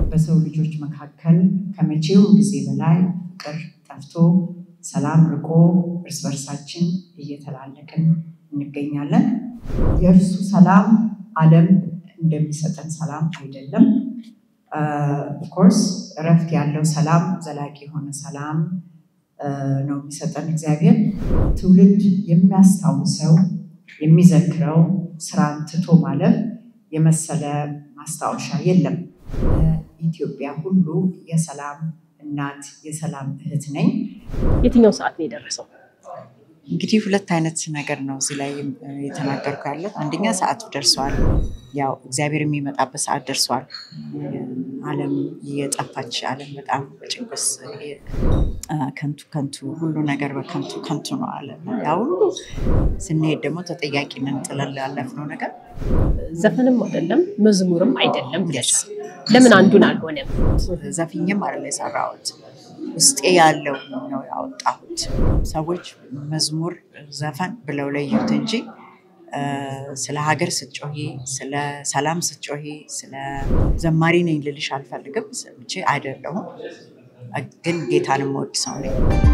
በሰው ልጆች መካከል ከመቼው ጊዜ በላይ ፍቅር ጠፍቶ ሰላም ርቆ እርስ በርሳችን እየተላለቅን እንገኛለን። የእርሱ ሰላም ዓለም እንደሚሰጠን ሰላም አይደለም። ኦፍኮርስ እረፍት ያለው ሰላም፣ ዘላቂ የሆነ ሰላም ነው የሚሰጠን እግዚአብሔር። ትውልድ የሚያስታውሰው የሚዘክረው ስራን ትቶ ማለፍ የመሰለ ማስታወሻ የለም። ኢትዮጵያ ሁሉ የሰላም እናት የሰላም እህት ነኝ። የትኛው ሰዓት ነው የደረሰው? እንግዲህ ሁለት አይነት ነገር ነው እዚህ ላይ የተናገርኩ ያለት። አንደኛ ሰዓቱ ደርሷል። ያው እግዚአብሔር የሚመጣበት ሰዓት ደርሷል። ዓለም የጠፋች ዓለም በጣም በጭንቅስ ከንቱ ከንቱ ሁሉ ነገር በከንቱ ከንቱ ነው አለ። ያ ሁሉ ስንሄድ ደግሞ ተጠያቂንን ጥለን ላለፍነው ነገር ዘፈንም አይደለም መዝሙርም አይደለም ብለሻል። ለምን አንዱን አልሆነም? ዘፍኝም አይደለ የሰራሁት ውስጤ ያለው ነው ያወጣሁት። ሰዎች መዝሙር ዘፈን ብለው ለዩት እንጂ ስለ ሀገር ስትጮሂ፣ ስለ ሰላም ስትጮሂ፣ ስለ ዘማሪ ነኝ ልልሽ አልፈልግም። ሰምቼ አይደለሁም፣ ግን ጌታን የምወድ ሰው ነኝ።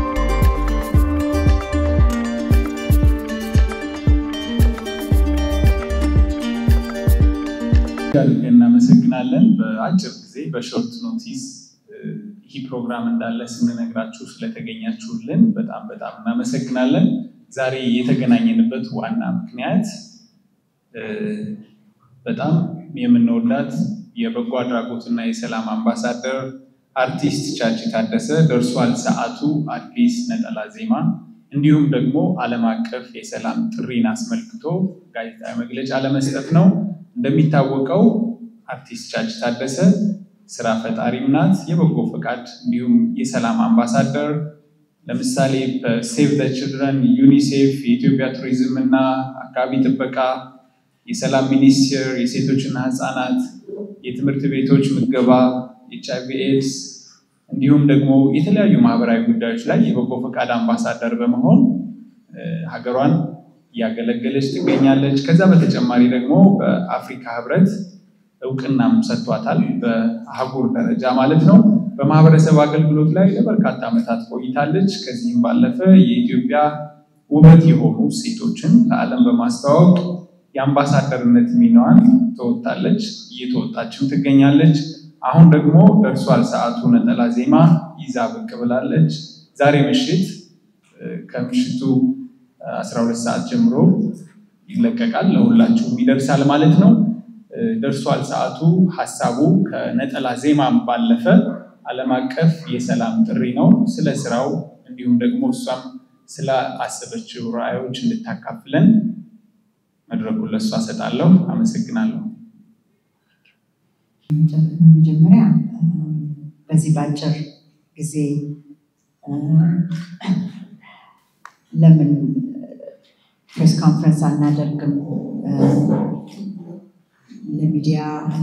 እናመሰግናለን። በአጭር ጊዜ በሾርት ኖቲስ ይህ ፕሮግራም እንዳለ ስንነግራችሁ ስለተገኛችሁልን በጣም በጣም እናመሰግናለን። ዛሬ የተገናኘንበት ዋና ምክንያት በጣም የምንወዳት የበጎ አድራጎትና የሰላም አምባሳደር አርቲስት ቻቺ ታደሰ ደርሷል ሰዓቱ አዲስ ነጠላ ዜማ እንዲሁም ደግሞ ዓለም አቀፍ የሰላም ጥሪን አስመልክቶ ጋዜጣዊ መግለጫ ለመስጠት ነው። እንደሚታወቀው አርቲስት ቻቺ ታደሰ ስራ ፈጣሪም ናት፣ የበጎ ፈቃድ እንዲሁም የሰላም አምባሳደር ለምሳሌ በሴቭ ዘ ችልድረን፣ ዩኒሴፍ፣ የኢትዮጵያ ቱሪዝም እና አካባቢ ጥበቃ፣ የሰላም ሚኒስቴር፣ የሴቶችና ህፃናት፣ የትምህርት ቤቶች ምገባ፣ ኤች አይ ቪ ኤድስ እንዲሁም ደግሞ የተለያዩ ማህበራዊ ጉዳዮች ላይ የበጎ ፈቃድ አምባሳደር በመሆን ሀገሯን እያገለገለች ትገኛለች። ከዛ በተጨማሪ ደግሞ በአፍሪካ ህብረት እውቅናም ሰጥቷታል፣ በአህጉር ደረጃ ማለት ነው። በማህበረሰብ አገልግሎት ላይ ለበርካታ ዓመታት ቆይታለች። ከዚህም ባለፈ የኢትዮጵያ ውበት የሆኑ ሴቶችን ለዓለም በማስተዋወቅ የአምባሳደርነት ሚናዋን ተወጣለች፣ እየተወጣችም ትገኛለች። አሁን ደግሞ ደርሷል ሰዓቱ ነጠላ ዜማ ይዛ ብቅ ብላለች። ዛሬ ምሽት ከምሽቱ 12 ሰዓት ጀምሮ ይለቀቃል፣ ለሁላችሁም ይደርሳል ማለት ነው። ደርሷል ሰዓቱ ሀሳቡ ከነጠላ ዜማም ባለፈ ዓለም አቀፍ የሰላም ጥሪ ነው። ስለ ስራው እንዲሁም ደግሞ እሷም ስለ አሰበችው ራዕዮች እንድታካፍለን መድረኩን ለእሷ ሰጣለሁ። አመሰግናለሁ። መጀመሪያ በዚህ በአጭር ጊዜ ለምን ፕሬስ ኮንፈረንስ አናደርግም ለሚዲያ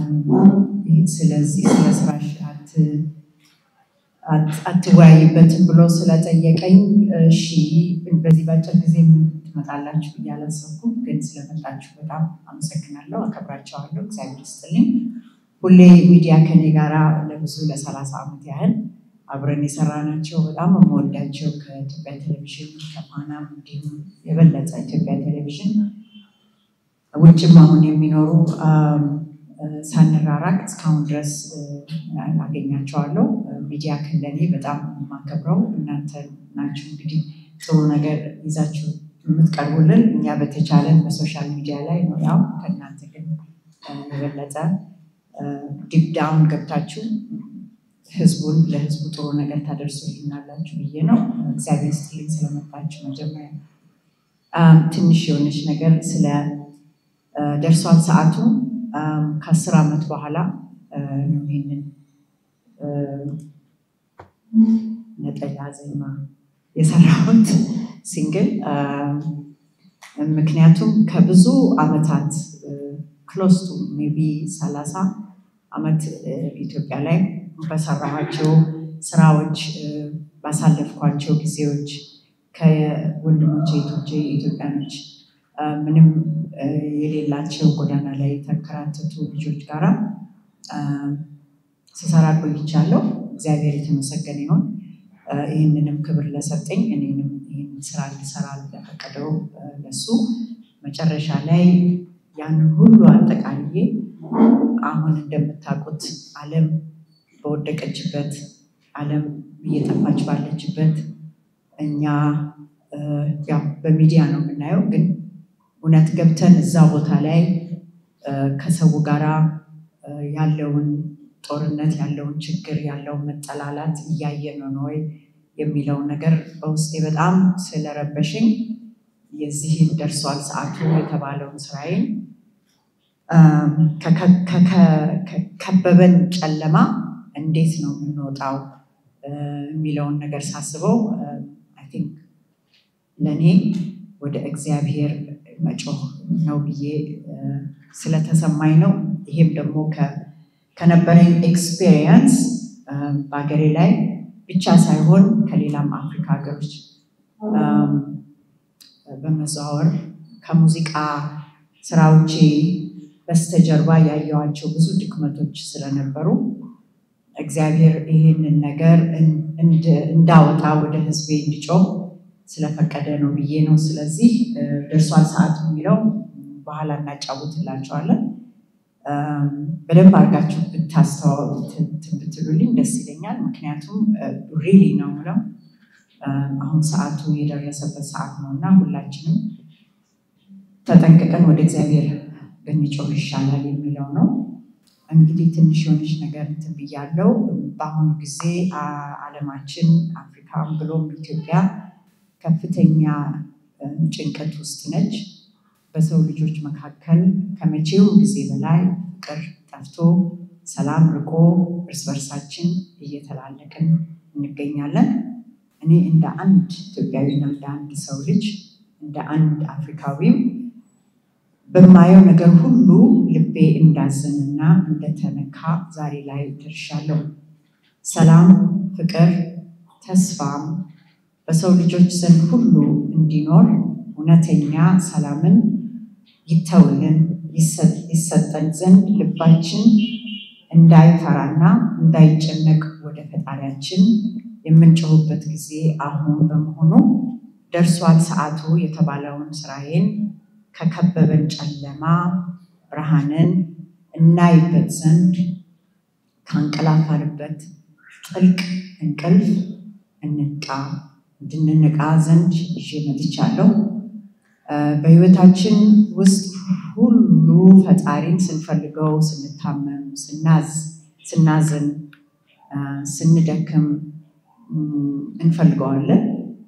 ስለዚህ ስለ ስራሽ አትወያይበትም ብሎ ስለጠየቀኝ እሺ በዚህ በአጭር ጊዜ ትመጣላችሁ ብዬ አላሰብኩም፣ ግን ስለመጣችሁ በጣም አመሰግናለሁ፣ አከብራቸዋለሁ። እግዚአብሔር ይስጥልኝ። ሁሌ ሚዲያ ከኔ ጋራ ለብዙ ለሰላሳ ዓመት ያህል አብረን የሰራናቸው በጣም የምወዳቸው ከኢትዮጵያ ቴሌቪዥን ከፋናም እንዲሁም የበለጠ ኢትዮጵያ ቴሌቪዥን ውጭም አሁን የሚኖሩ ሳንራራቅ እስካሁን ድረስ አገኛቸዋለሁ። ሚዲያ ክለኔ በጣም የማከብረው እናንተ ናችሁ። እንግዲህ ጥሩ ነገር ይዛችሁ የምትቀርቡልን እኛ በተቻለን በሶሻል ሚዲያ ላይ ነው። ያው ከእናንተ ግን የበለጠ ዲፕ ዳውን ገብታችሁ ህዝቡን ለህዝቡ ጥሩ ነገር ታደርሱልናላችሁ ብዬ ነው። እግዚአብሔር ስትልኝ ስለመጣችሁ መጀመሪያ ትንሽ የሆነች ነገር ስለ ደርሷል ሰዓቱ ከአስር ዓመት በኋላ ነው ይህንን ነጠላ ዜማ የሰራሁት ሲንግል። ምክንያቱም ከብዙ ዓመታት ክሎስ ቱ ሜይ ቢ ሰላሳ ዓመት ኢትዮጵያ ላይ በሰራኋቸው ስራዎች ባሳለፍኳቸው ጊዜዎች ከወንድሞቼ እህቶቼ ኢትዮጵያኖች ምንም የሌላቸው ጎዳና ላይ የተንከራተቱ ልጆች ጋራ ስሰራ ቆይቻለሁ። እግዚአብሔር የተመሰገነ ይሁን። ይህንንም ክብር ለሰጠኝ እኔንም ይህን ስራ እንድሰራ ለፈቀደው ለሱ መጨረሻ ላይ ያንን ሁሉ አጠቃልዬ አሁን እንደምታውቁት ዓለም በወደቀችበት ዓለም እየጠፋች ባለችበት እኛ ያው በሚዲያ ነው የምናየው፣ ግን እውነት ገብተን እዛ ቦታ ላይ ከሰው ጋራ ያለውን ጦርነት ያለውን ችግር ያለውን መጠላላት እያየን ነው ወይ የሚለውን ነገር በውስጤ በጣም ስለረበሽኝ የዚህን ደርሷል ሰዓቱ የተባለውን ስራዬን ከከበበን ጨለማ እንዴት ነው የምንወጣው የሚለውን ነገር ሳስበው አይ ቲንክ ለእኔ ወደ እግዚአብሔር መጮህ ነው ብዬ ስለተሰማኝ ነው። ይሄም ደግሞ ከነበረኝ ኤክስፔሪየንስ በሀገሬ ላይ ብቻ ሳይሆን ከሌላም አፍሪካ ሀገሮች በመዘዋወር ከሙዚቃ ስራዎቼ በስተጀርባ ያየዋቸው ብዙ ድክመቶች ስለነበሩ እግዚአብሔር ይህንን ነገር እንዳወጣ ወደ ሕዝቤ እንዲጮህ ስለፈቀደ ነው ብዬ ነው። ስለዚህ ደርሷል ሰዓቱ የሚለው በኋላ እናጫውትላቸዋለን። በደንብ አድርጋችሁ ብትሉልኝ ደስ ይለኛል። ምክንያቱም ሪሊ ነው ምለው አሁን ሰዓቱ የደረሰበት ሰዓት ነው እና ሁላችንም ተጠንቅቀን ወደ እግዚአብሔር ብንጮህ ይሻላል የሚለው ነው። እንግዲህ ትንሽ የሆነች ነገር እንትን ብያለው። በአሁኑ ጊዜ ዓለማችን አፍሪካም ብሎም ኢትዮጵያ ከፍተኛ ጭንቀት ውስጥ ነች። በሰው ልጆች መካከል ከመቼው ጊዜ በላይ ፍቅር ጠፍቶ ሰላም ርቆ እርስ በርሳችን እየተላለቅን እንገኛለን። እኔ እንደ አንድ ኢትዮጵያዊና እንደ አንድ ሰው ልጅ እንደ አንድ አፍሪካዊም በማየው ነገር ሁሉ ልቤ እንዳዘንና እንደተነካ ዛሬ ላይ ደርሻለሁ። ሰላም፣ ፍቅር፣ ተስፋም በሰው ልጆች ዘንድ ሁሉ እንዲኖር እውነተኛ ሰላምን ይተውልን ይሰጠን ዘንድ ልባችን እንዳይፈራና እንዳይጨነቅ ወደ ፈጣሪያችን የምንጮህበት ጊዜ አሁን በመሆኑ ደርሷል ሰዓቱ የተባለውን ስራዬን ከከበበን ጨለማ ብርሃንን እናይበት ዘንድ ካንቀላፋንበት ጥልቅ እንቅልፍ እንንቃ እንድንነቃ ዘንድ ይዤ መጥቻለሁ። በህይወታችን ውስጥ ሁሉ ፈጣሪን ስንፈልገው፣ ስንታመም፣ ስናዝ፣ ስናዝን፣ ስንደክም እንፈልገዋለን።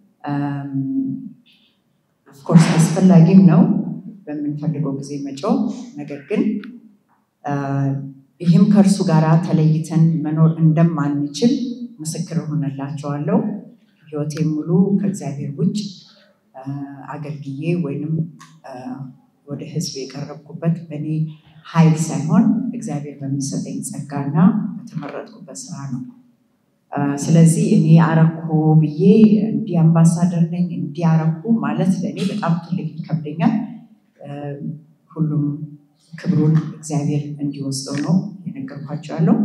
ኦፍኮርስ አስፈላጊም ነው በምንፈልገው ጊዜ መጮህ። ነገር ግን ይህም ከእርሱ ጋር ተለይተን መኖር እንደማንችል ምስክር እሆንላቸዋለሁ። ህይወቴን ሙሉ ከእግዚአብሔር ውጭ አገልግዬ ወይንም ወደ ህዝብ የቀረብኩበት በእኔ ኃይል ሳይሆን እግዚአብሔር በሚሰጠኝ ጸጋና በተመረጥኩበት ስራ ነው። ስለዚህ እኔ አረኩ ብዬ እንዲህ አምባሳደር ነኝ እንዲህ አረኩ ማለት ለእኔ በጣም ትልቅ ይከብደኛል። ሁሉም ክብሩን እግዚአብሔር እንዲወስደው ነው የነገርኳቸው ያለው።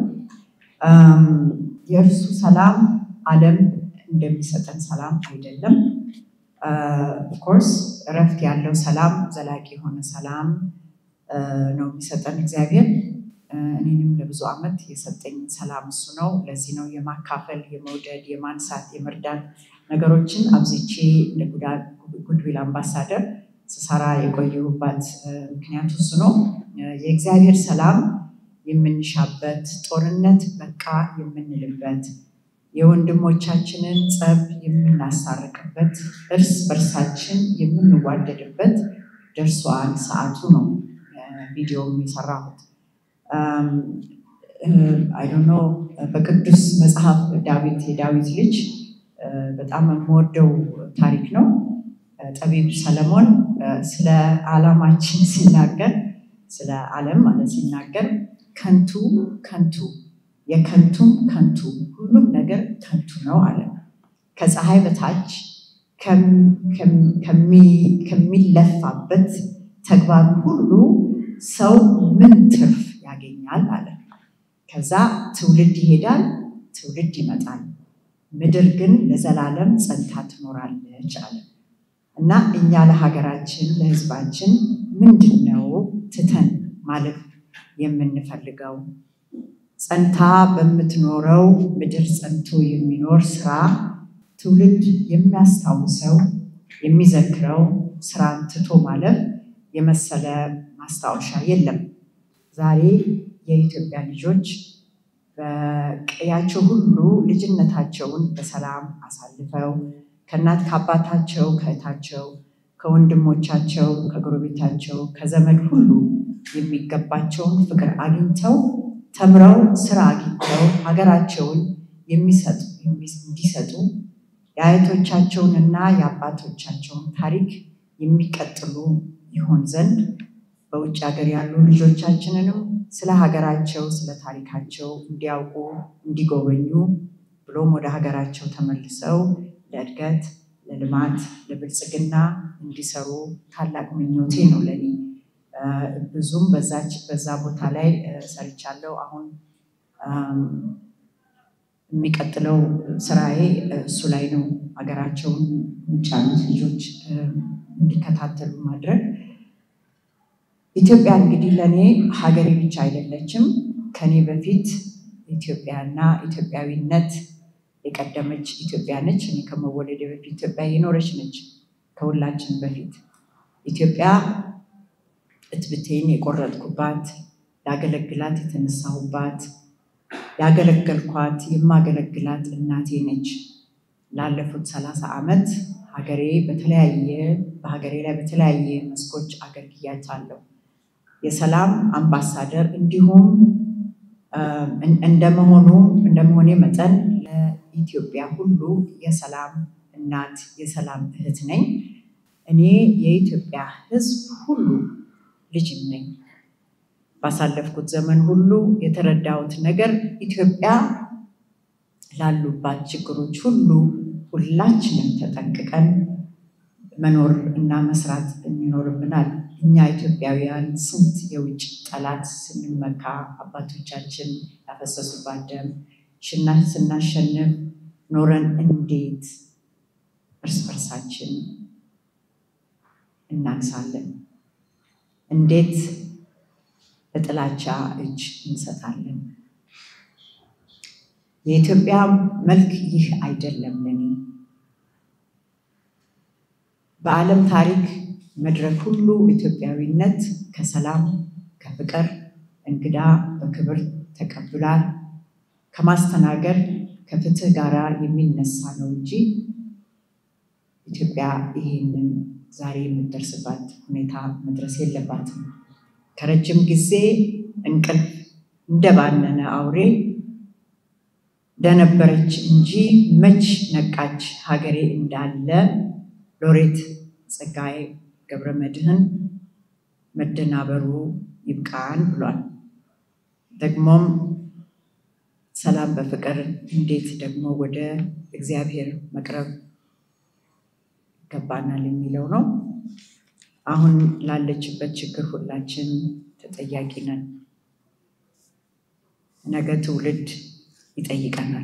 የእርሱ ሰላም ዓለም እንደሚሰጠን ሰላም አይደለም። ኦፍኮርስ እረፍት ያለው ሰላም፣ ዘላቂ የሆነ ሰላም ነው የሚሰጠን እግዚአብሔር። እኔንም ለብዙ ዓመት የሰጠኝ ሰላም እሱ ነው። ለዚህ ነው የማካፈል፣ የመውደድ፣ የማንሳት፣ የመርዳት ነገሮችን አብዝቼ እንደ ጉድዊል አምባሳደር ስሰራ የቆየሁባት ምክንያቱ እሱ ነው። የእግዚአብሔር ሰላም የምንሻበት፣ ጦርነት በቃ የምንልበት፣ የወንድሞቻችንን ጸብ የምናሳርቅበት፣ እርስ በርሳችን የምንዋደድበት ደርሷል ሰዓቱ ነው ቪዲዮም የሰራሁት። አይዶኖ በቅዱስ መጽሐፍ ዳዊት የዳዊት ልጅ በጣም የምወደው ታሪክ ነው። ጠቢብ ሰለሞን ስለ ዓላማችን ሲናገር ስለ ዓለም ማለት ሲናገር ከንቱ ከንቱ የከንቱም ከንቱ ሁሉም ነገር ከንቱ ነው አለ። ከፀሐይ በታች ከሚለፋበት ተግባር ሁሉ ሰው ምን ትርፍ ያገኛል አለ። ከዛ ትውልድ ይሄዳል፣ ትውልድ ይመጣል፣ ምድር ግን ለዘላለም ጸንታ ትኖራለች አለ እና እኛ ለሀገራችን ለሕዝባችን ምንድን ነው ትተን ማለፍ የምንፈልገው? ጸንታ በምትኖረው ምድር ጸንቶ የሚኖር ስራ ትውልድ የሚያስታውሰው የሚዘክረው ስራን ትቶ ማለፍ የመሰለ ማስታወሻ የለም። ዛሬ የኢትዮጵያ ልጆች በቀያቸው ሁሉ ልጅነታቸውን በሰላም አሳልፈው ከእናት ከአባታቸው ከእህታቸው ከወንድሞቻቸው ከጎረቤታቸው ከዘመድ ሁሉ የሚገባቸውን ፍቅር አግኝተው ተምረው ስራ አግኝተው ሀገራቸውን የሚሰጡ እንዲሰጡ የአያቶቻቸውንና የአባቶቻቸውን ታሪክ የሚቀጥሉ ይሆን ዘንድ በውጭ ሀገር ያሉ ልጆቻችንንም ስለ ሀገራቸው ስለ ታሪካቸው እንዲያውቁ እንዲጎበኙ ብሎም ወደ ሀገራቸው ተመልሰው ለእድገት፣ ለልማት፣ ለብልጽግና እንዲሰሩ ታላቅ ምኞቴ ነው ለኔ። ብዙም በዛች በዛ ቦታ ላይ ሰርቻለሁ። አሁን የሚቀጥለው ስራዬ እሱ ላይ ነው። ሀገራቸውን ውጭ ያሉት ልጆች እንዲከታተሉ ማድረግ። ኢትዮጵያ እንግዲህ ለእኔ ሀገሬ ብቻ አይደለችም። ከኔ በፊት ኢትዮጵያና ኢትዮጵያዊነት የቀደመች ኢትዮጵያ ነች። እኔ ከመወለዴ በፊት ኢትዮጵያ የኖረች ነች። ከሁላችን በፊት ኢትዮጵያ እትብቴን የቆረጥኩባት ላገለግላት የተነሳሁባት ያገለገልኳት የማገለግላት እናቴ ነች። ላለፉት ሰላሳ ዓመት ሀገሬ በተለያየ በሀገሬ ላይ በተለያየ መስኮች አገልግያታለሁ። የሰላም አምባሳደር እንዲሁም እንደመሆኑ እንደመሆኔ መጠን ለኢትዮጵያ ሁሉ የሰላም እናት የሰላም እህት ነኝ። እኔ የኢትዮጵያ ሕዝብ ሁሉ ልጅም ነኝ። ባሳለፍኩት ዘመን ሁሉ የተረዳሁት ነገር ኢትዮጵያ ላሉባት ችግሮች ሁሉ ሁላችንም ተጠንቅቀን መኖር እና መስራት የሚኖርብናል። እኛ ኢትዮጵያውያን ስንት የውጭ ጠላት ስንመካ አባቶቻችን ያፈሰሱባት ደም ስናሸንፍ ኖረን እንዴት እርስ በርሳችን እናንሳለን? እንዴት በጥላቻ እጅ እንሰጣለን? የኢትዮጵያ መልክ ይህ አይደለም ለኔ። በዓለም ታሪክ መድረክ ሁሉ ኢትዮጵያዊነት ከሰላም ከፍቅር እንግዳ በክብር ተቀብላ ከማስተናገድ ከፍትህ ጋር የሚነሳ ነው እንጂ ኢትዮጵያ ይህንን ዛሬ የምትደርስባት ሁኔታ መድረስ የለባትም። ከረጅም ጊዜ እንቅልፍ እንደባነነ አውሬ ደነበረች እንጂ መች ነቃች ሀገሬ እንዳለ ሎሬት ጸጋዬ ገብረ መድኅን መደናበሩ ይብቃን ብሏል። ደግሞም ሰላም በፍቅር እንዴት ደግሞ ወደ እግዚአብሔር መቅረብ ይገባናል የሚለው ነው። አሁን ላለችበት ችግር ሁላችን ተጠያቂ ነን። ነገ ትውልድ ይጠይቀናል።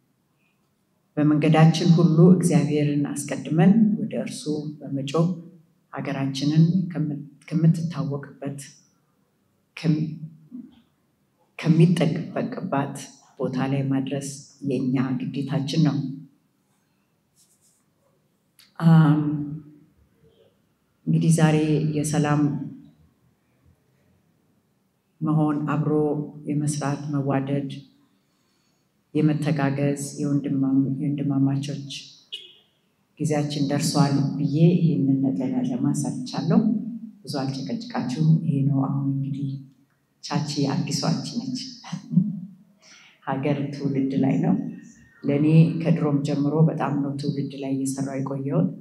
በመንገዳችን ሁሉ እግዚአብሔርን አስቀድመን ወደ እርሱ በመጮህ ሀገራችንን ከምትታወቅበት ከሚጠበቅባት ቦታ ላይ ማድረስ የእኛ ግዴታችን ነው። እንግዲህ ዛሬ የሰላም መሆን አብሮ የመስራት መዋደድ፣ የመተጋገዝ የወንድማማቾች ጊዜያችን ደርሷል ብዬ ይህንን ነገር ለማሳልቻለሁ። ብዙ አልጨቀጭቃችሁም። ይሄ ነው አሁን እንግዲህ ቻቺ አዲሷች ነች። ሀገር ትውልድ ላይ ነው። ለእኔ ከድሮም ጀምሮ በጣም ነው ትውልድ ላይ እየሰራው የቆየውን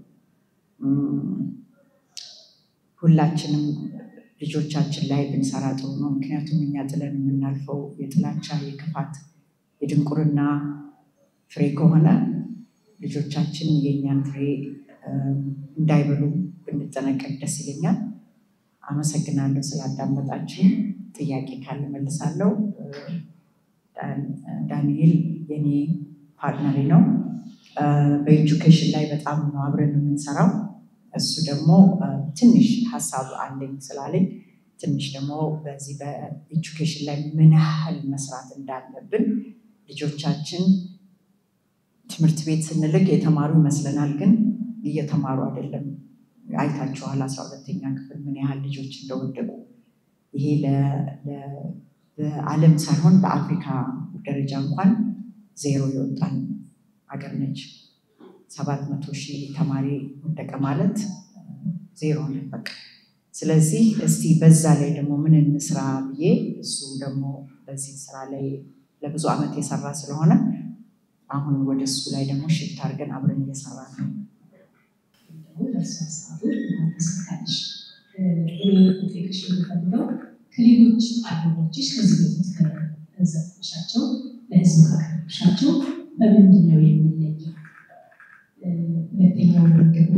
ሁላችንም ልጆቻችን ላይ ብንሰራ ጥሩ ነው። ምክንያቱም እኛ ጥለን የምናልፈው የጥላቻ የክፋት የድንቁርና ፍሬ ከሆነ ልጆቻችን የእኛን ፍሬ እንዳይበሉ ብንጠነቀቅ ደስ ይለኛል። አመሰግናለሁ ስላዳመጣችሁ። ጥያቄ ካለ መልሳለሁ። ዳንኤል የኔ ፓርትነሪ ነው። በኤጁኬሽን ላይ በጣም ነው አብረን የምንሰራው። እሱ ደግሞ ትንሽ ሀሳብ አለኝ ስላለኝ ትንሽ ደግሞ በዚህ በኤጁኬሽን ላይ ምን ያህል መስራት እንዳለብን ልጆቻችን ትምህርት ቤት ስንልክ የተማሩ ይመስለናል፣ ግን እየተማሩ አይደለም። አይታችኋል አስራ ሁለተኛ ክፍል ምን ያህል ልጆች እንደወደቁ። ይሄ በዓለም ሳይሆን በአፍሪካ ደረጃ እንኳን ዜሮ የወጣን ሀገር ነች። ሰባት መቶ ሺህ ተማሪ ወደቀ ማለት ዜሮ ነው በቃ። ስለዚህ እስቲ በዛ ላይ ደግሞ ምን እንስራ ብዬ እሱ ደግሞ በዚህ ስራ ላይ ለብዙ ዓመት የሰራ ስለሆነ አሁን ወደ እሱ ላይ ደግሞ ሽፍት አድርገን አብረን እየሰራ ነው። ከሌሎች አልበሞችሽ ከዚህ በፊት ከዘፈንሻቸው ለህዝብ ካቀረብሻቸው በምንድን ነው የሚለየው? ሁለተኛው ደግሞ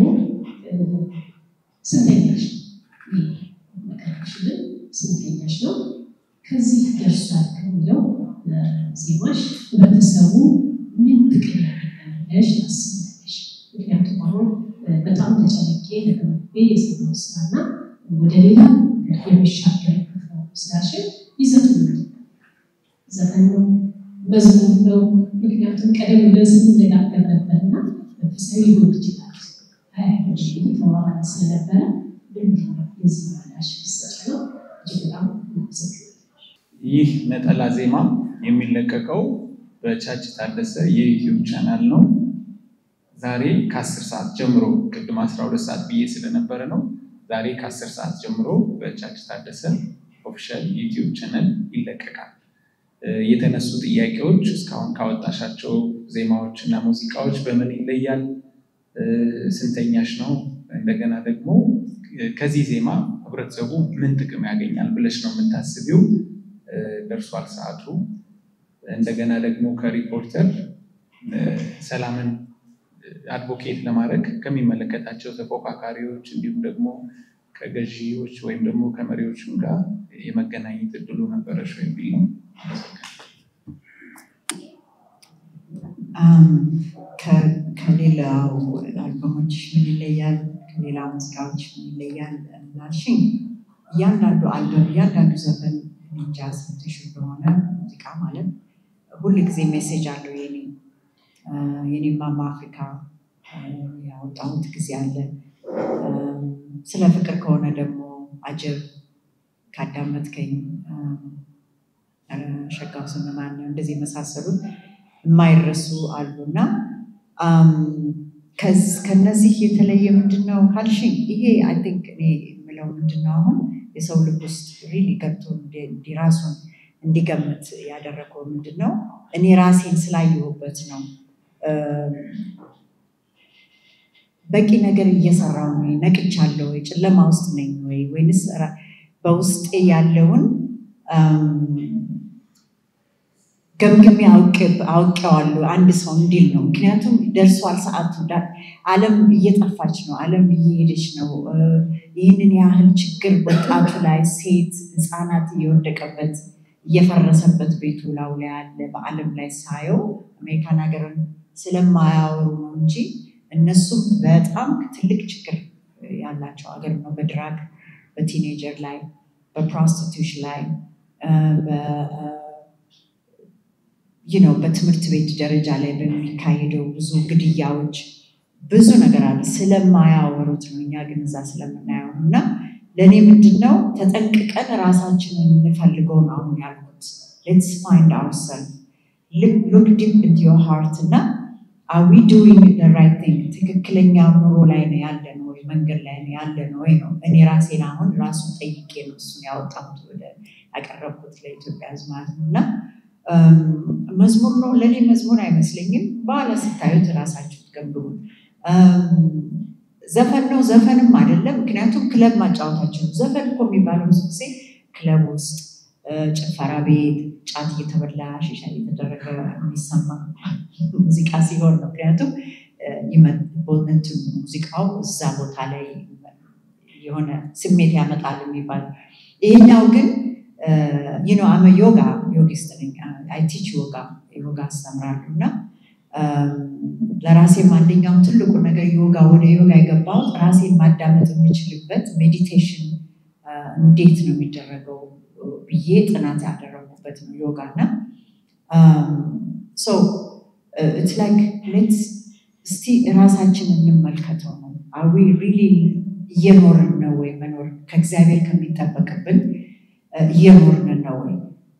ስንተኛሽ መቀረብሽልን ስንተኛሽ ነው? ከዚህ ደርሷል ከሚለው ዜማሽ ህብረተሰቡ ምን ጥቅም ያገኛል ብለሽ ታስቢያለሽ? ምክንያቱም አሁን በጣም ተጨነቄ ተቀምጬ የሰራው ስራና ወደ ሌላ የሚሻገርበት ነው ስራሽን ይዘቱ ምንድን ነው? ዘፈን ነው? መዝሙር ነው? ምክንያቱም ቀደም ብለን ስንነጋገር ነበርና መንፈሳዊ ሊሆን ይችላል ተዋዋል ስለነበረ ምንድን ነው የዚህ ምላሽ ሊሰጥ ነው? እጅግ በጣም አመሰግናለሁ። ይህ ነጠላ ዜማ የሚለቀቀው በቻች ታደሰ የዩቲዩብ ቻናል ነው። ዛሬ ከአስር ሰዓት ጀምሮ ቅድም አስራ ሁለት ሰዓት ብዬ ስለነበረ ነው። ዛሬ ከአስር ሰዓት ጀምሮ በቻች ታደሰ ኦፊሻል ዩቲዩብ ቻናል ይለቀቃል። የተነሱ ጥያቄዎች እስካሁን ካወጣሻቸው ዜማዎች እና ሙዚቃዎች በምን ይለያል? ስንተኛሽ ነው? እንደገና ደግሞ ከዚህ ዜማ ህብረተሰቡ ምን ጥቅም ያገኛል ብለሽ ነው የምታስቢው? ደርሷል ሰዓቱ። እንደገና ደግሞ ከሪፖርተር ሰላምን አድቮኬት ለማድረግ ከሚመለከታቸው ተፎካካሪዎች እንዲሁም ደግሞ ከገዢዎች ወይም ደግሞ ከመሪዎችም ጋር የመገናኘት እድሉ ነበረሽ ወይ የሚል ነው። ከሌላው አልበሞች ምን ይለያል? ከሌላ ሙዚቃዎች ምን ይለያል ላልሽኝ እያንዳንዱ አልበም እያንዳንዱ ዘፈን እንጃ ሰምተሽ እንደሆነ ሙዚቃ ማለት ሁል ጊዜ ሜሴጅ አለው። የኔ የኔማማ አፍሪካ ያወጣሁት ጊዜ አለ። ስለ ፍቅር ከሆነ ደግሞ አጀብ ካዳመጥከኝ ሸጋው ስምማን እንደዚህ የመሳሰሉት የማይረሱ አሉ እና ከነዚህ የተለየ ምንድን ነው ካልሽኝ ይሄ አይ ቲንክ እኔ የምለው ምንድን ነው አሁን የሰው ልብ ውስጥ ሪሊ ገብቶ እንዲራሱን እንዲገምት ያደረገው ምንድን ነው? እኔ ራሴን ስላየሁበት ነው። በቂ ነገር እየሰራው ነው? ነቅቻለሁ ወይ? ጨለማ ውስጥ ነኝ ወይ? ወይንስ በውስጤ ያለውን ገምግሜ አውቄዋለሁ አንድ ሰው እንዲል ነው። ምክንያቱም ደርሷል ሰዓቱ። ዓለም እየጠፋች ነው። ዓለም እየሄደች ነው። ይህንን ያህል ችግር ወጣቱ ላይ ሴት፣ ህፃናት እየወደቀበት እየፈረሰበት ቤቱ ላው ላይ ያለ በዓለም ላይ ሳየው አሜሪካን ሀገርን ስለማያወሩ ነው እንጂ እነሱም በጣም ትልቅ ችግር ያላቸው ሀገር ነው። በድራግ በቲኔጀር ላይ በፕሮስቲቱሽን ላይ ነው በትምህርት ቤት ደረጃ ላይ በሚካሄደው ብዙ ግድያዎች ብዙ ነገር አለ። ስለማያወሩት ነው። እኛ ግን እዛ ስለምናየው እና ለእኔ ምንድን ነው ተጠንቅቀን ራሳችንን እንፈልገው ነው አሁን ያልኩት። ሌትስ ፋይንድ አውርሰልፍ ሉክ ዲፕ ኢንቱ ዮር ሃርት እና አር ዊ ዱዊንግ ዘ ራይት ቲንግ ትክክለኛ ኑሮ ላይ ነው ያለ ነው ወይ መንገድ ላይ ነው ያለ ነው ወይ ነው። እኔ ራሴን አሁን ራሱን ጠይቄ ነው እሱን ያወጣሁት ወደ ያቀረብኩት ለኢትዮጵያ ሕዝብ ማለት ነው እና መዝሙር ነው ለእኔ መዝሙር አይመስለኝም። በኋላ ስታዩት ራሳችሁ ትገምግሙ። ዘፈን ነው ዘፈንም አይደለም። ምክንያቱም ክለብ ማጫወታቸው ነው። ዘፈን እኮ የሚባለው ብዙ ጊዜ ክለብ ውስጥ ጭፈራ ቤት ጫት እየተበላ ሺሻ እየተደረገ የሚሰማ ሙዚቃ ሲሆን ነው። ምክንያቱም ቦነቱ ሙዚቃው እዛ ቦታ ላይ የሆነ ስሜት ያመጣል የሚባል ይሄኛው ግን ዩኖ አመ ዮጋ ዮጊስት ነኝ። አይ ቲች ዮጋ ዮጋ አስተምራለሁ እና ለራሴም አንደኛውም ትልቁ ነገር ዮጋ ወደ ዮጋ የገባሁት ራሴን ማዳመጥ የምችልበት ሜዲቴሽን እንዴት ነው የሚደረገው ብዬ ጥናት ያደረጉበት ነው ዮጋ እና ሶ ኢትስ ላይክ ሌትስ እስቲ ራሳችን እንመልከተው ነው አዊ ሪሊ እየኖርን ነው ወይ መኖር ከእግዚአብሔር ከሚጠበቅብን እየኖርን ነው ወይ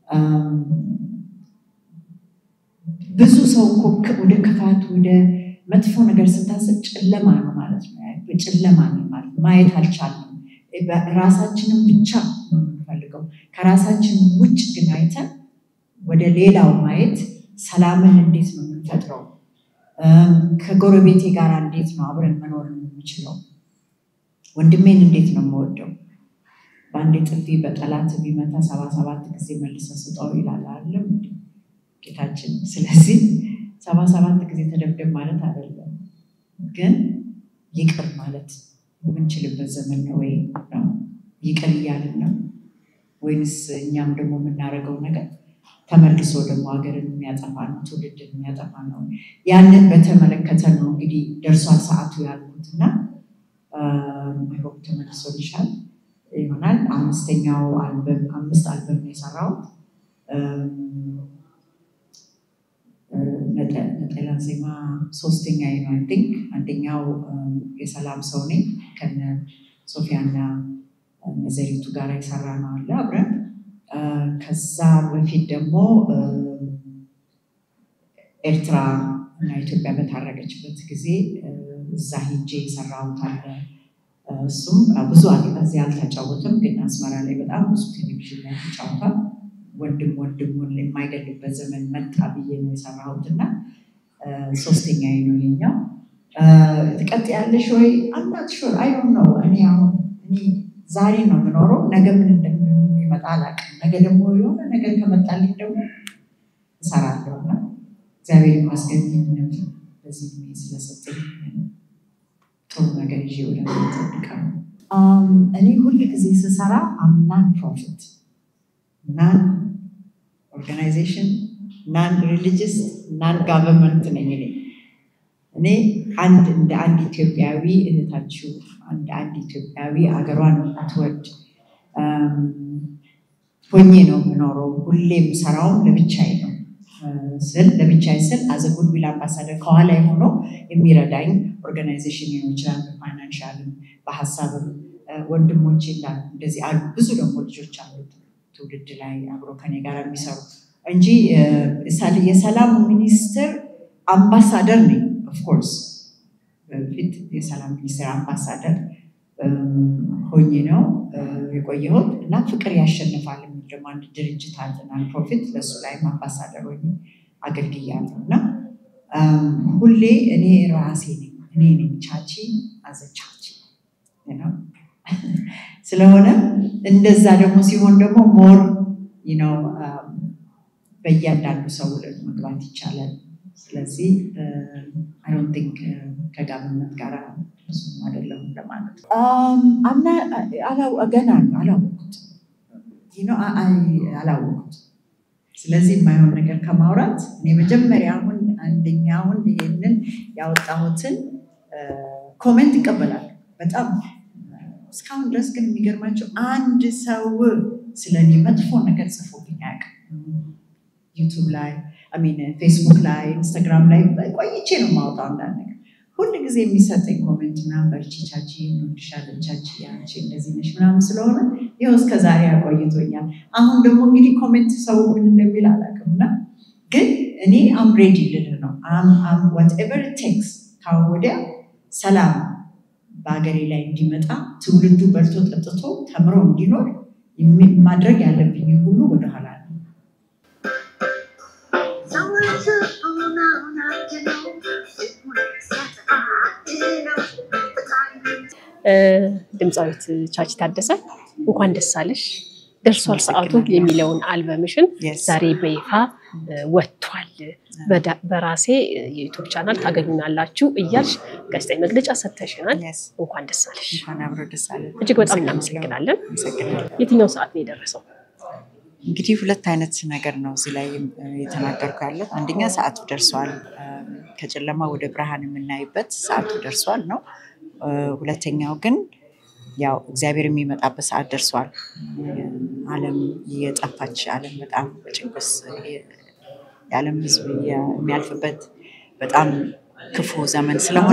ብዙ ሰው እኮ ወደ ክፋት ወደ መጥፎ ነገር ስታስብ ጨለማ ነው ማለት ነው ጨለማ ነው ማለት ማየት አልቻልንም ራሳችንን ብቻ ነው የምንፈልገው ከራሳችን ውጭ ግን አይተን ወደ ሌላው ማየት ሰላምን እንዴት ነው የምንፈጥረው ከጎረቤቴ ጋር እንዴት ነው አብረን መኖር የምንችለው ወንድሜን እንዴት ነው የምወደው በአንድ ጥፊ በጠላት ቢመታ ሰባ ሰባት ጊዜ መልሰ ስጠው ይላል አለም ጌታችን ስለዚህ ሰባ ሰባት ጊዜ ተደብደብ ማለት አይደለም ግን ይቅር ማለት የምንችልበት ዘመን ነው ወይ ነው ይቅር እያልን ነው ወይንስ እኛም ደግሞ የምናደርገው ነገር ተመልሶ ደግሞ ሀገርን የሚያጠፋ ነው ትውልድን የሚያጠፋ ነው ያንን በተመለከተ ነው እንግዲህ ደርሷል ሰዓቱ ያልኩት እና ሆፕ ተመልሶልሻል ይሆናል አምስተኛው አልበም አምስት አልበም ነው የሰራሁት ነጠላ ዜማ ሶስተኛ ነው ቲንክ አንደኛው የሰላም ሰው ነኝ ከነ ሶፊያና ነዘሪቱ ጋር የሰራ ነው አለ አብረን ከዛ በፊት ደግሞ ኤርትራ እና ኢትዮጵያ በታረቀችበት ጊዜ እዛ ሄጄ የሰራሁት አለ እሱም ብዙ እዚህ አልተጫወትም ግን አስመራ ላይ በጣም ብዙ ቴሌቪዥን ላይ ተጫውቷል ወንድም ወንድሙን የማይገልበት ዘመን መጣ ብዬ ነው የሰራሁት እና ሶስተኛ ነው ይሄኛው ትቀጥ ያለሽ ወይ አምናት ሹር አይ ነው እኔ አሁን እኔ ዛሬ ነው የምኖረው ነገ ምን እንደሚመጣ አላውቅም ነገ ደግሞ የሆነ ነገር ከመጣልኝ ደግሞ እሰራለሁ እና እግዚአብሔር ይመስገን ይህንን በዚህ ጊዜ ስለሰጠኝ ጥሩ ነገር ይዤ ወደ ጠብቃለሁ እኔ ሁል ጊዜ ስሰራ አምናን ፕሮፊት ናን ኦርጋናይዜሽን ናን ሪሊጅስ ናን ጋቨርንመንት ነኝ እኔ እኔ አንድ እንደ አንድ ኢትዮጵያዊ እህታችሁ እንደ አንድ ኢትዮጵያዊ አገሯን የምትወድ ሆኜ ነው የምኖረው ሁሌም ሰራውም ለብቻዬ ነው ስል ለብቻዬ ስል አዘ ጉድዊል አምባሳደር ከኋላ ሆኖ የሚረዳኝ ኦርጋናይዜሽን ሊሆን ይችላል በፋይናንሻልም በሀሳብም ወንድሞቼ እንዳሉ እንደዚህ አሉ ብዙ ደግሞ ልጆች አሉት ትውልድ ላይ አብሮ ከኔ ጋር የሚሰሩ እንጂ የሰላም ሚኒስትር አምባሳደር ነኝ ኦፍኮርስ በፊት የሰላም ሚኒስትር አምባሳደር ሆኜ ነው የቆየሁት እና ፍቅር ያሸንፋል የሚል ደግሞ አንድ ድርጅት አለናል ፕሮፊት ለእሱ ላይም አምባሳደር ሆኜ አገልግያለሁ እና ሁሌ እኔ ራሴ ነኝ እኔ ነኝ ቻቺ አዘቻቺ ነው ስለሆነ እንደዛ ደግሞ ሲሆን ደግሞ ሞር ነው በእያንዳንዱ ሰው መግባት ይቻላል ስለዚህ አይ ዶንት ቲንክ ከጋቨርንመንት ጋር ብዙም አይደለም ለማለት አምና ገና ነው አላወቁት አላወቁት ስለዚህ የማይሆን ነገር ከማውራት እኔ መጀመሪያ አሁን አንደኛውን ይሄንን ያወጣሁትን ኮሜንት ይቀበላል በጣም እስካሁን ድረስ ግን የሚገርማቸው አንድ ሰው ስለ እኔ መጥፎ ነገር ጽፎብኝ አያውቅም ዩቱብ ላይ አሚን ፌስቡክ ላይ ኢንስታግራም ላይ ቆይቼ ነው የማወጣው አንዳንድ ነገር ሁል ጊዜ የሚሰጠኝ ኮሜንት ምናምን በርቺ ቻቺ እንወድሻለን ቻቺ አንቺ እንደዚህ ነሽ ምናምን ስለሆነ ይኸው እስከ ዛሬ አቆይቶኛል አሁን ደግሞ እንግዲህ ኮሜንት ሰው ምን እንደሚል አላውቅም እና ግን እኔ አም ሬዲ ልልህ ነው ዋትኤቨር ቴክስ ካሁን ወዲያ ሰላም በሀገሬ ላይ እንዲመጣ ትውልዱ በልቶ ጠጥቶ ተምሮ እንዲኖር ማድረግ ያለብኝ ሁሉ ወደኋላ ነው ድምፃዊት ቻቺ ታደሰ እንኳን ደስ አለሽ ደርሷል ሰዓቱ የሚለውን አልበምሽን ዛሬ በይፋ ወጥቷል። በራሴ የዩቱብ ቻናል ታገኙናላችሁ እያልሽ ጋዜጣዊ መግለጫ ሰጥተሽናል። እንኳን ደስ አለሽ። እጅግ በጣም እናመሰግናለን። የትኛው ሰዓት ነው የደረሰው? እንግዲህ ሁለት አይነት ነገር ነው እዚህ ላይ የተናገርኩ ያለው። አንደኛ ሰዓቱ ደርሷል፣ ከጨለማ ወደ ብርሃን የምናይበት ሰዓቱ ደርሷል ነው። ሁለተኛው ግን ያው እግዚአብሔር የሚመጣበት ሰዓት ደርሷል። ዓለም የጠፋች ዓለም በጣም በጭንቅስ የዓለም ሕዝብ የሚያልፍበት በጣም ክፉ ዘመን ስለሆነ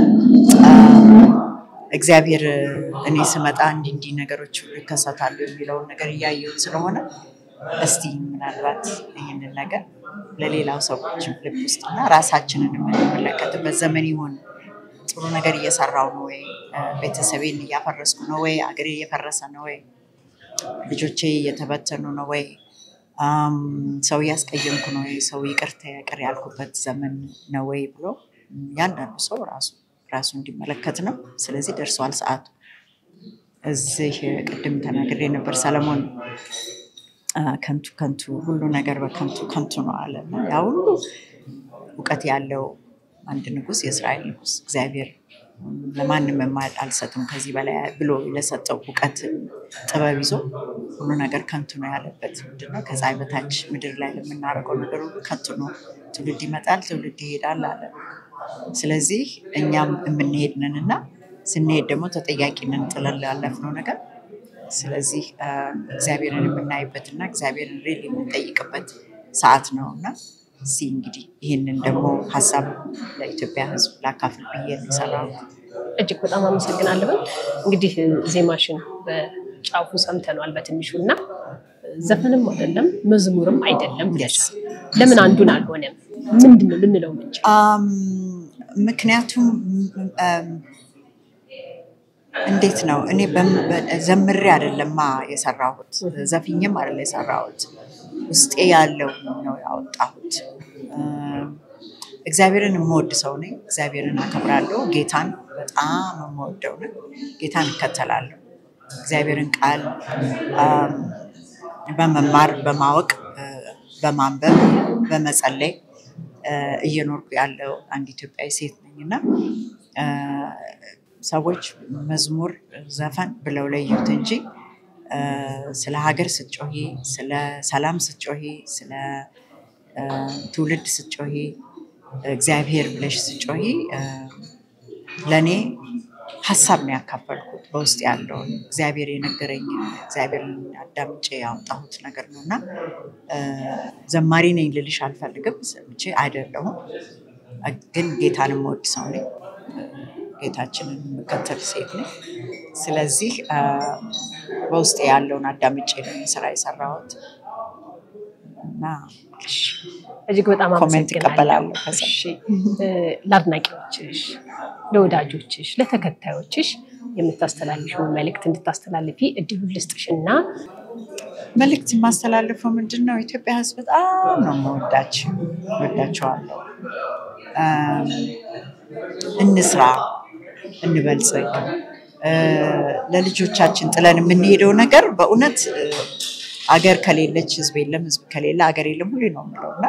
እግዚአብሔር እኔ ስመጣ እንዲህ እንዲህ ነገሮች ሁሉ ይከሰታሉ የሚለውን ነገር እያየሁት ስለሆነ እስቲ ምናልባት ይህንን ነገር ለሌላው ሰዎች ልብ ውስጥና ራሳችንን የምንመለከትበት ዘመን ይሆን። ጥሩ ነገር እየሰራው ነው ወይ? ቤተሰቤን እያፈረስኩ ነው ወይ? አገሬ እየፈረሰ ነው ወይ? ልጆቼ እየተበተኑ ነው ወይ? ሰው እያስቀየምኩ ነው ወይ? ሰው ይቅርታ ይቅር ያልኩበት ዘመን ነው ወይ ብሎ ያንዳንዱ ሰው ራሱ ራሱ እንዲመለከት ነው። ስለዚህ ደርሷል ሰዓቱ። እዚህ ቅድም ተናግሬ ነበር ሰለሞን ከንቱ ከንቱ ሁሉ ነገር በከንቱ ከንቱ ነው አለ። ያ ሁሉ እውቀት ያለው አንድ ንጉሥ የእስራኤል ንጉሥ እግዚአብሔር ለማንም አልሰጥም ከዚህ በላይ ብሎ ለሰጠው እውቀት ጥበብ ይዞ ሁሉ ነገር ከንቱ ነው ያለበት ምንድነው? ከፀሐይ በታች ምድር ላይ ለምናደርገው ነገር ሁሉ ከንቱ ነው። ትውልድ ይመጣል፣ ትውልድ ይሄዳል አለ። ስለዚህ እኛም የምንሄድ ነን እና ስንሄድ ደግሞ ተጠያቂ ነን ጥለን ላለፍነው ነገር። ስለዚህ እግዚአብሔርን የምናይበት እና እግዚአብሔርን ሪል የምንጠይቅበት ሰዓት ነው እና እዚህ እንግዲህ ይህንን ደግሞ ሀሳብ ለኢትዮጵያ ሕዝብ ላካፍል ብዬ ነው የሰራሁት። እጅግ በጣም አመሰግናለሁ። እንግዲህ ዜማሽን በጫፉ ሰምተነዋል በትንሹ እና ዘፈንም አይደለም መዝሙርም አይደለም ብለሻል። ለምን አንዱን አልሆነም? ምንድን ነው ልንለው ምንችል? ምክንያቱም እንዴት ነው እኔ ዘምሬ አይደለማ የሰራሁት፣ ዘፍኝም አይደለ የሰራሁት፣ ውስጤ ያለው ነው ያወጣሁት። እግዚአብሔርን የምወድ ሰው ነኝ። እግዚአብሔርን አከብራለሁ። ጌታን በጣም የምወደው ነኝ። ጌታን እከተላለሁ። እግዚአብሔርን ቃል በመማር በማወቅ በማንበብ በመጸለይ እየኖርኩ ያለው አንድ ኢትዮጵያዊ ሴት ነኝ እና ሰዎች መዝሙር ዘፈን ብለው ለዩት እንጂ ስለ ሀገር ስትጮሂ፣ ስለ ሰላም ስትጮሂ፣ ስለ ትውልድ ስትጮሂ፣ እግዚአብሔር ብለሽ ስትጮሂ ለእኔ ሀሳብ ነው ያካፈልኩት በውስጥ ያለውን እግዚአብሔር የነገረኝ እግዚአብሔርን አዳምጬ ያወጣሁት ነገር ነው እና ዘማሪ ነኝ ልልሽ አልፈልግም። ሰምቼ አይደለሁም፣ ግን ጌታን የምወድ ሰው ነኝ። ጌታችንን የምከተል ሴት ነኝ። ስለዚህ በውስጥ ያለውን አዳምጬ ነው ስራ የሰራሁት እና እጅግ በጣም ኮሜንት ይቀበላሉ። ለአድናቂዎችሽ፣ ለወዳጆችሽ፣ ለተከታዮችሽ የምታስተላልፊውን መልእክት እንድታስተላልፊ እድሉን ልስጥሽ እና መልእክት የማስተላልፈው ምንድን ነው? ኢትዮጵያ ሕዝብ በጣም ነው የምወዳቸው ወዳቸዋለሁ። እንስራ፣ እንበልጽግ። ለልጆቻችን ጥለን የምንሄደው ነገር በእውነት አገር ከሌለች ህዝብ የለም፣ ህዝብ ከሌለ አገር የለም ሁሌ ነው የምለው እና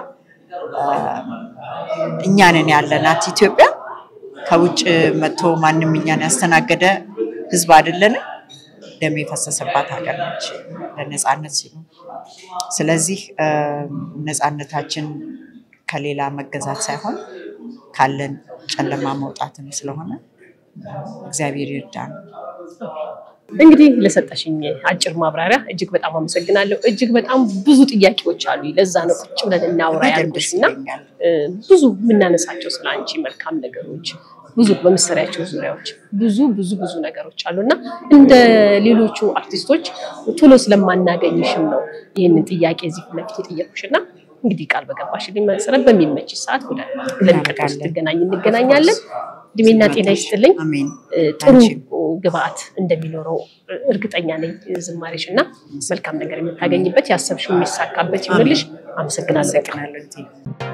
እኛንን ያለናት ኢትዮጵያ ከውጭ መጥቶ ማንም እኛን ያስተናገደ ህዝብ አይደለንም። ደም የፈሰሰባት ሀገር ነች ለነፃነት ሲሉ። ስለዚህ ነፃነታችን ከሌላ መገዛት ሳይሆን ካለን ጨለማ መውጣትም ስለሆነ እግዚአብሔር ይርዳን። እንግዲህ ለሰጠሽኝ አጭር ማብራሪያ እጅግ በጣም አመሰግናለሁ። እጅግ በጣም ብዙ ጥያቄዎች አሉ። ለዛ ነው ቁጭ ብለን እናውራ ያልኩሽ እና ብዙ የምናነሳቸው ስለ አንቺ መልካም ነገሮች ብዙ በምትሰሪያቸው ዙሪያዎች ብዙ ብዙ ብዙ ነገሮች አሉ እና እንደ ሌሎቹ አርቲስቶች ቶሎ ስለማናገኝሽም ነው ይህንን ጥያቄ እዚህ ፊት ለፊት የጠየኩሽ እና እንግዲህ ቃል በገባሽልኝ መሰረት በሚመች ሰዓት ወደ ለሚቀጥለው ስትገናኝ እንገናኛለን። እድሜና ጤና ይስጥልኝ። ጥሩ ግብአት እንደሚኖረው እርግጠኛ ነኝ ዝማሬሽ እና መልካም ነገር የምታገኝበት ያሰብሽው የሚሳካበት ይሆንልሽ። አመሰግናለሁ።